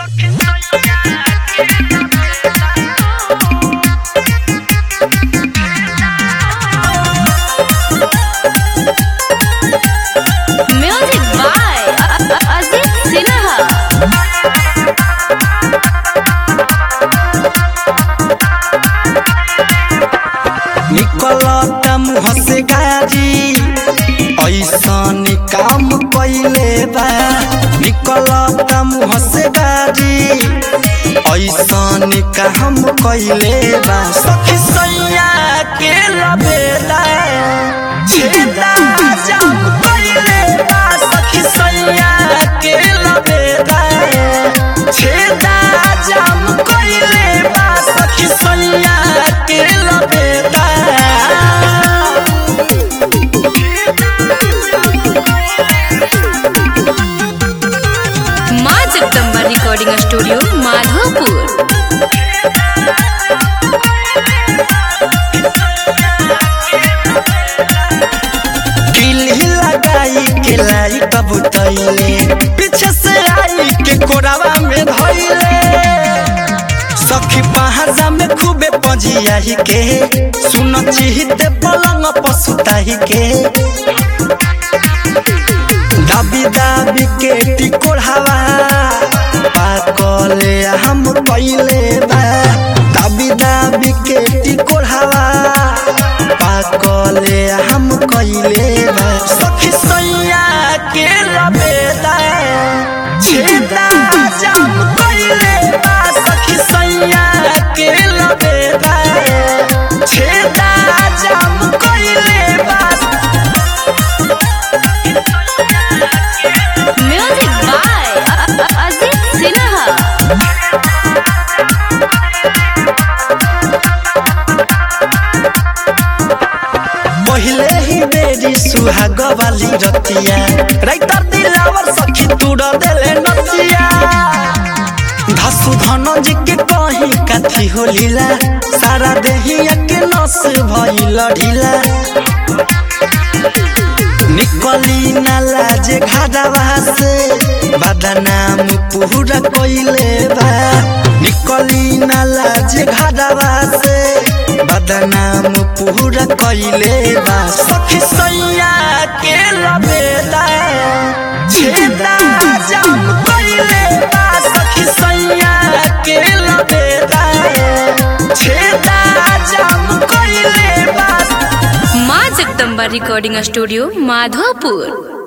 Music by Ajit Sinha. निकलता मुँह से गाजी ऐसन काम कैले बा निकलता मुँह से गाजी ऐसन काम कैले बा सखी सैया के लबेला छेदा जाम कैले बा सखी सैया के लबेला छेदा जाम कैले बा सखी सैया के लबेला माँ जगदम्बा रिकॉर्डिंग स्टूडियो माधोपुर किल्ली लगाई के लाई कबूतैले पीछे से आई के कोरावा में धैले सखी पहाजा में खूबे पजियाही के सुन चिहिते पलंग पसुताही के दाबी दाबी के टिकोढ़ावा पाकले हम कैले बा दाबी दाबी के टिकोढ़ावा पाकले हम कैले बा सखी सैया के लबेदा छेदा जाम कैले बा सखी सैया के लबेदा छेदा जाम कैले बा म्यूजिक बाय अजित सिन्हा पहिले ही बेरी सुहाग वाली रतिया राइतर दिलावर सखी तुड़ देले नतिया धसु धन जी के कहीं काथी हो लीला सारा देहिया के नस भइल ढीला निकली नाला जे घाटावा से बदनाम पूरा कोइले बा निकली नाला जे घाटावा से बदनाम पूरा कोइले बा सखी सैया के लबेदा छेदा जाम कोइले बा सखी सैया के लबेदा छेदा जाम कोइले बा माँ जगदम्बा रिकॉर्डिंग स्टूडियो माधोपुर